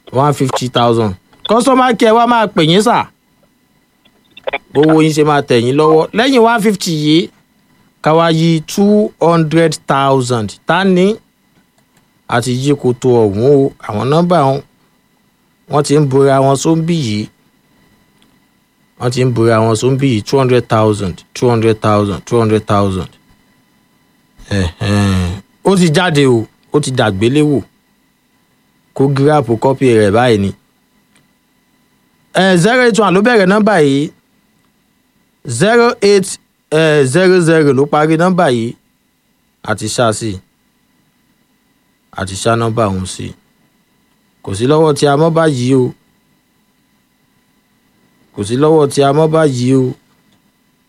one fifty thousand customer care wa máa pè yín sà owó yín ṣe máa tẹ̀ yín lọ́wọ́ lẹ́yìn one fifty yìí ká wá yí two hundred thousand tá ní àti yí koto ọ̀hún o àwọn nọ́mbà wọn wọ́n ti ń bora wọn sóńbì yìí wọ́n ti ń bora wọn sóńbì yìí two hundred thousand two hundred thousand two hundred thousand ó ti jáde o ó ti dàgbéléwò kó gíráàpù kọ́pì rẹ̀ báyìí ni zero eight one ló bẹ̀rẹ̀ nọ́mbà yìí zero eight zero zero ló parí nọ́mbà yìí àti ṣá sí àti ṣá nọ́mbà ọ̀hún sí kò sí lọ́wọ́ tí a mọ́ báyìí o kò sí lọ́wọ́ tí a mọ́ báyìí o